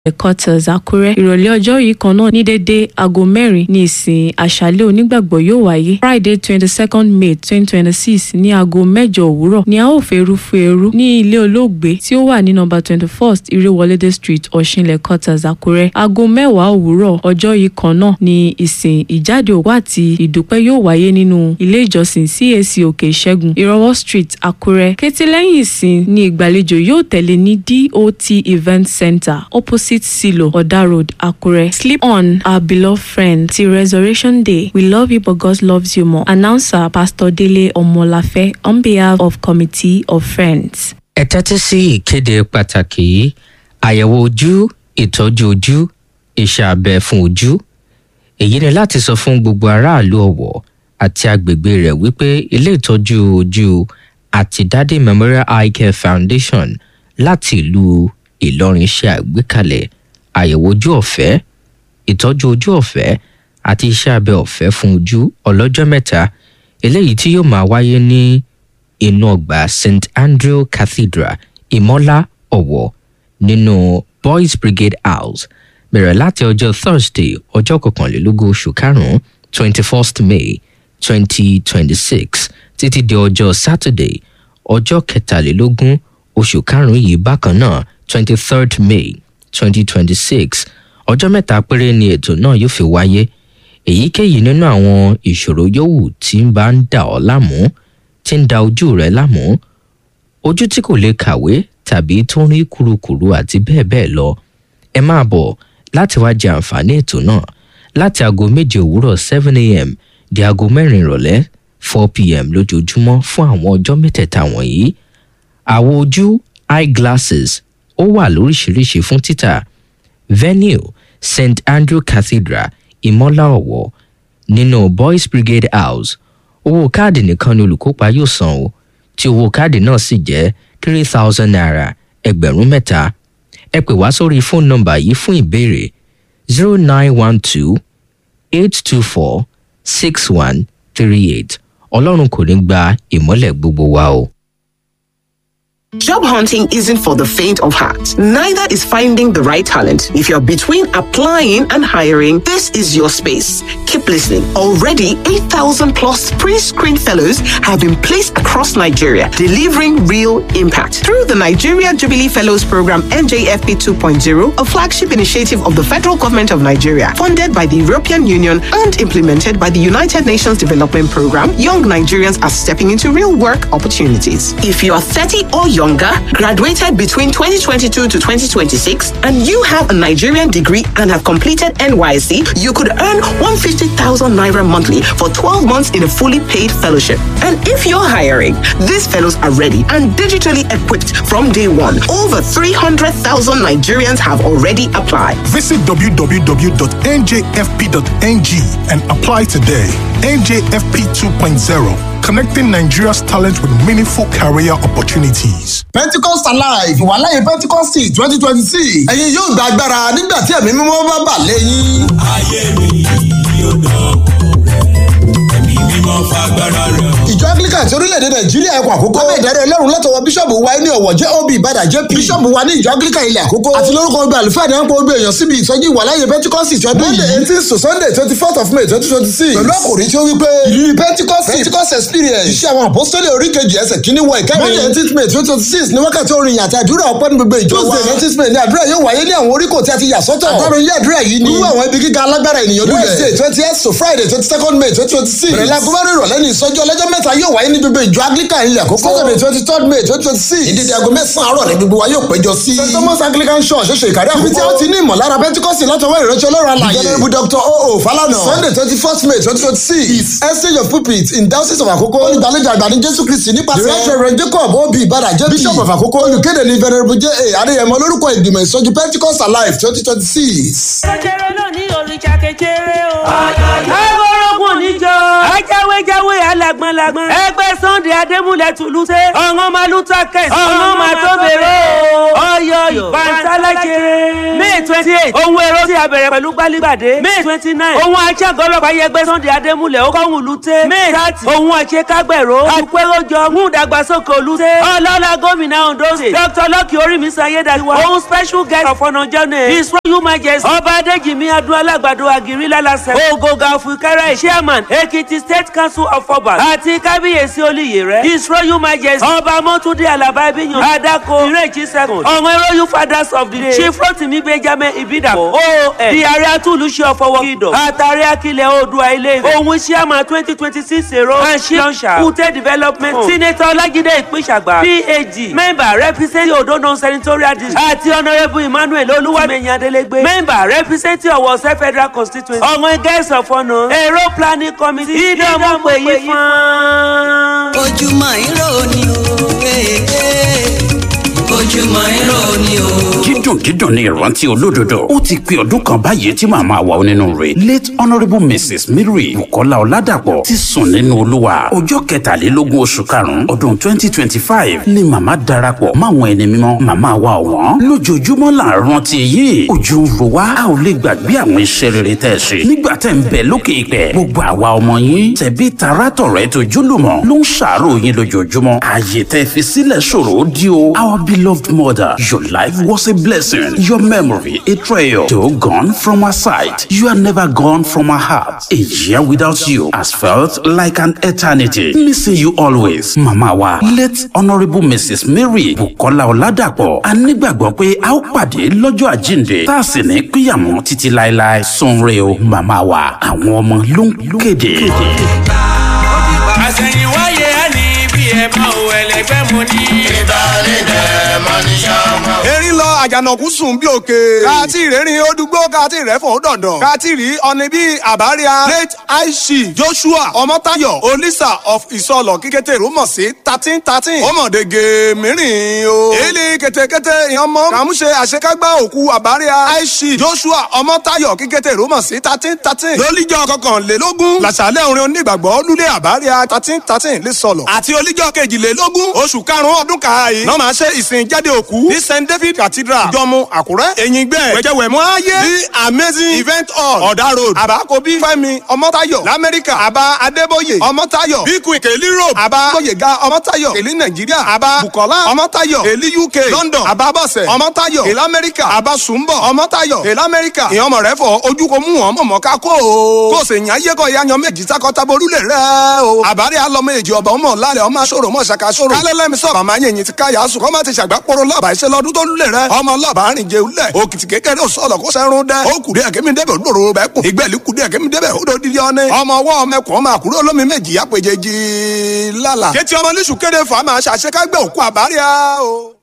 headquarters àkúrẹ́ ìrọ̀lẹ́ ọjọ́ yìí kan náà ní dédé aago mẹ́rin ní ìsìn àṣálẹ́ onígbàgbọ́ yóò wáyé friday twenty second may twenty twenty six ní aago mẹ́jọ òwúrọ̀ ni a ó fẹ́rú fẹ́rú ní ilé olóògbé tí ó wà ní nọ́mbà twenty first irewolede street ọ̀ṣinlẹ̀ quarters àkúrẹ́ aago mẹ́wàá òwúrọ̀ ọjọ́ yìí kan náà ní ìsìn ìjáde òkú àti ìdúpẹ́ yóò wáyé nínú ilé ìjọsìn cac òkè ìṣẹ́gun ìrọwọ́ street àkúrẹ́ kété lẹ́yìn ìsìn ní ìgbàlejò yóò tẹ̀lé ní dot event center opposite silo oda road àkúrẹ́ sleep on our beloved friend till resurrection day we love you but god loves you more announcer pastor dele omolafe on behalf of committee of friends. ẹ tẹ́tí sí ìkéde pàtàkì yìí àyẹ̀wò ojú ìtọ́jú ojú iṣẹ́ abẹ fún ojú èyí ni láti sọ fún gbogbo aráàlú ọ̀wọ̀ àti agbègbè rẹ̀ wípé ilé ìtọ́jú ojú àti dádé memorial eye care foundation láti ìlú ìlọrin ṣe àgbékalẹ̀ àyẹ̀wò ojú ọ̀fẹ́ ìtọ́jú ojú ọ̀fẹ́ àti iṣẹ́ abẹ ọ̀fẹ́ fún ojú ọlọ́jọ́ mẹ́ta eléyìí tí yóò máa wáyé ní inú ọgbà st andrew cathedral ìmọ́lá ọ̀wọ̀ nínú boys brigade house bẹ̀rẹ̀ láti ọjọ́ thursday ọjọ́ kọkànlélógún oṣù karùn-ún twenty first may twenty twenty six títí di ọjọ́ saturday ọjọ́ kẹtàlélógún oṣù karùn-ún yìí bákan náà twenty third may twenty twenty six ọjọ́ mẹ́ta péré ni ètò náà yóò fi wáyé èyíkéyìí nínú àwọn ìṣòro yòówù tí ń bá ń dà ọ́ láàmú tí ń da ojú rẹ láàmú ojú tí kò lè kàwé tàbí tó ń rí kurukuru àti bẹ́ẹ̀ bẹ́ẹ̀ lọ ẹ máa bọ̀ láti wá jẹ àǹfààní ètò náà láti aago méje òwúrọ̀ seven a.m. di aago mẹ́rin ìrọ̀lẹ́ four p.m. lójoojúmọ́ fún àwọn ọjọ́ mẹ́tẹ̀ẹ̀ta wọ̀nyí àwo ojú eyeglasses ó wà lóríṣiríṣi fún títà venue st andrew cathedral ìmọ́lá ọ̀wọ́ nínú boys brigade house owó káàdì nìkan ni olùkópa yóò san o tí owó káàdì náà sì jẹ́ three thousand naira ẹgbẹ̀rún mẹ́ta ẹ pè wá sórí fóònù nọmbà yìí fún ìbéèrè zero nine one two eight two four six one three eight ọlọ́run kò ní gba ìmọ́lẹ̀ gbogbo wa o. Job hunting isn't for the faint of heart. Neither is finding the right talent. If you're between applying and hiring, this is your space. Keep listening. Already, 8,000 plus pre-screened fellows have been placed across Nigeria, delivering real impact. Through the Nigeria Jubilee Fellows Program NJFP 2.0, a flagship initiative of the federal government of Nigeria, funded by the European Union and implemented by the United Nations Development Program, young Nigerians are stepping into real work opportunities. If you are 30 or younger, graduated between 2022 to 2026, and you have a Nigerian degree and have completed NYC, you could earn 150,000 naira monthly for 12 months in a fully paid fellowship. And if you're hiring, these fellows are ready and digitally equipped from day one. Over 300,000 Nigerians have already applied. Visit www.njfp.ng and apply today. NJFP 2.0, connecting Nigeria's talent with meaningful career opportunities. pentecost alive ìwàláyé pentecost twenty twenty six ẹ̀yin yóò gba agbára nígbà tí ẹ̀mí mímọ́ bá bà lẹ́yìn. ayé mi yóò dọ̀kọ̀ rẹ̀ ẹ̀mí mímọ́ fagbára rẹ̀ hàn. ìjọ anglican ti orílẹ̀-èdè nàìjíríà ẹ̀kọ́ àkókò. lábẹ́ ìdarí ọlọ́run látọwọ́ bíṣọ̀bù wa ní ọ̀wọ̀ jẹ́ ob ìbàdàn jp. bíṣọ̀bù wa ní ìjọ anglican ilẹ̀ àkókò. àti lórúkọ ọgbẹ́ àlùfáà ní àpò ọgbẹ́ èèyàn síbi ìsọjí ìwàláyé pentecost ti ọdún yìí. monday eighteen to sunday twenty fourth of may twenty twenty six. pẹ̀lú àkòrí tí ó wí pé ìrírí pentecost pentecost experience. iṣẹ́ àwọn apostoli oríkejì ẹsẹ̀ kínní wọ ìkẹrin. monday eighteen may twenty twenty six ní wákàtí orin àti àdúrà ọpẹ́ ní gbogbo ìjọ wa. tuesday nineteen may ní àdúrà yóò wáyé ní àwọn oríkò tí a ti yà sọ́tọ̀. àtàrò ilé àdúrà yìí ni. wíwú àwọn ibi gíga alágbára ènìyàn lulẹ̀. wednesday twenty eight to friday twenty second may twenty twenty six. bẹ̀rẹ̀ láago márùn-ún ìrọ̀lẹ́ ní ìsọjí ọlọ́jọ́ mẹ́ta yóò wáyé ní gbogbo ìjọ anglican ilẹ̀ àkókò. saturday twenty third may twenty twenty six. ìdíje aago mẹ́sàn-án àárọ̀ ní gbogbo wa yóò péjọ sí. st thomas anglican church ṣoṣo ìkàrí àkókò. ibi tí a ti ní ìmọ̀lára pentikọ́sì látọwọ́ ìránṣẹ́ ọlọ́run alàyè. ìjọba dr oo falana. sunday twenty first may twenty twenty six. is exchange of pulpit in diocese of àkókò. olùgbàlejò àgbà ní jésù kristi nípasẹ̀. the reverend jacob obi ibada jp. bishop of àkókò. olùkéde ní venerable j a adéyẹmọ lórúkọ ìgbìmọ̀ ìsọjí pentikọ́sì alive twenty twenty six. kékeré náà ní òrìṣà kékeré o. ẹ wọ́rọ́gùn níjọ. ajáwéjáwé alá lagbọ́n lagbọ́n. ẹgbẹ́ sunday adémúlẹ̀ tùlùsẹ̀. ọ̀ngàn máa lù ta kẹ̀sì. ọ̀ngàn máa tó bèrè o. ọyọ bàtàlájẹ. may twenty eight ohun èrò tí a bẹ̀rẹ̀ pẹ̀lú gbálígbàdé. may twenty nine ohun aṣáàgọ́ ọlọ́pàá yẹgbẹ́ sunday adémúlẹ̀ ó kọ́hún lùtẹ́. may thirty ohun àṣekágbẹ̀rọ. àpéròjọ mú ìdàgbàsókè olùtẹ́. ọlọ́lá gómìnà ondo state. dr lọ́kì orímísọ ayédáiwa. ohun special guest of honour journey. his royal majesty. ọba adéjìmí adúlá alágbàdo àgírí lálàsẹ̀. ògògà òfìkẹ́rẹ́ chairman ekiti state council of obas. àti kábíyèsí olùyè rẹ̀. his royal majesty. ọba mọ́túndé alaba ibiyan. adako ìrèjì second. ọ̀wọ́n royal fathers of the day. chief rotimi benjamin ibidapo. oon di ààrẹ atúlùṣe ọ̀fọwọ́ kìdọ̀. àtàrí akilẹ̀ oòdùà ilé ìwé. ohun chairman twenty twenty six èrò. àṣì lọ́nṣà. kùtẹ́ development. senator ọlájídé ìpínṣàgbà. phd member representing odo non-senatorial district. àti honourable emmanuel olúwàmẹ̀yìn adélégbé. member representing ọ̀wọ̀sẹ̀ federal constituency. ọ̀wọ́n guest of honour. èrò planning committee. ìdánwò pè yí fún. ojúmọ́ irọ́ ni o eh, eh. ojúmọ́ irọ́ ni o. dídùn dídùn ní ìrántí olódodo ó ti pé ọdún kan báyìí tí màmá wa onínúure late honourable mrs mary bukola ọládàpọ̀ ti sùn nínú olúwa ọjọ́ kẹtàlélógún oṣù karùn-ún ọdún twenty twenty five ni màmá darapọ̀ máwọn ẹni mímọ́ màmá wa ọ̀wọ́n lójoojúmọ́ là ń rántí yìí ojú ń ro wá a ò lè gbàgbé àwọn iṣẹ́ rere tẹ́ ẹ ṣe nígbà tẹ́ ń bẹ lókè ìpẹ́ gbogbo àwa ọmọ yín tẹ̀bí tarátọ̀rẹ́ tó jólùmọ̀ ló ń ṣàárò yín lójoojúmọ́ ààyè tẹ́ fi sílẹ̀ ṣòro ó di o our beloved mother your life was a blessing your memory a treasure though gone from our sight you are never gone from our heart a year without you has felt like an eternity missing you always mama wa late honourable mrs mary bukola ọládàpọ̀ a nígbàgbọ́ pé a ó pàdé lọ́jọ́ àjíǹde tá a sì ní píyàmọ́ títí láéláé sunre o mama wa àwọn ọmọ ló ń kéde. àṣẹ̀yìnwáyé á ní bí ẹ mọ ò ẹlẹgbẹ́ mo ní. ìdálẹ́dẹ̀ mọ ní sọ́mọ. erin lọ àjànàkú sùn bí òkè. kàtí ìrẹ́rìn odùgbò kàtí ìrẹ́fọ̀ dandan. kàtí rí ọ̀nì bíi àbáríà late aishi joshua ọmọtayọ olisa of ìsọlọ kíkété rúmọ̀ sí thirteen thirteen. ọmọdége mìíràn o. èlé kétékété ìyànmọ́ kàmúṣe àṣekágbá òkú àbáríà aishi joshua ọmọtayọ kíkété rúmọ̀ sí thirteen thirteen. lólíjọ kọkànlélógún làṣàlẹ̀ orin onígbàgbọ́ lulẹ̀ àbáríà thirteen thirteen lè sọ̀lọ̀. àti olíjọ kejìlélógún oṣù karùn-ún ọdún kàáyé. náà máa ṣe ìsìn jáde òkú ní st david cathedral jọmú àkúrẹ́ èyí gbẹ́ wẹ̀jẹ̀wẹ̀mú ayé the amazing event hall ọ̀dà road àbákobí fẹ́mi ọmọtayọ lamẹ́ríkà àbá adébóyè ọmọtayọ bíkú ìkèlí road àbá gbóyèga ọmọtayọ èlí nàìjíríà àbá bukola ọmọtayọ èlí uk london àbá bọ̀sẹ̀ ọmọtayọ èlí amẹ́ríkà àbá sùnbọ̀ ọmọtayọ èlí amẹ́ríkà ìyọmọ rẹ fọ ojú ko mú wọn mọ̀mọ́ ká kó o kó o sì yàn ayé kọ́ ìyá yan méjì sákọ́tàbọ̀ orúlẹ̀ rẹ o àbárí alọ́mọ èjì ọ̀bà ọmọ lálẹ́ ọmọ aṣọ́rò ọmọ ṣàkà aṣọ́rò kálẹ̀ lẹ́mi sọ̀rọ̀ màmá yẹ̀yìn ti káyà sùn kọ́ má ti ṣàgbápọ̀rọ̀ lọ́ọ̀bà iṣẹ́ lọ́dún tó lulẹ̀ rẹ ọmọ lọ́ọ̀bà rìn jẹ ulẹ̀ òkìtì kékeré sọ̀lọ̀ kó sẹ́run dẹ́ ó kùdí ẹ̀kẹ́mi débẹ̀ olóró bẹ́ẹ̀ kùn ìgbẹ́lì kùdí ẹ̀kẹ́mi débẹ̀ ó dòdì ọ́nẹ́ ọmọ ọwọ́ ọmọkùn ọmọ àkúrò olómi méjì apèjèjì lálà kétí ọmọ níṣù kéde fà máa ṣàṣekágbẹ́ òkú àbáríà o.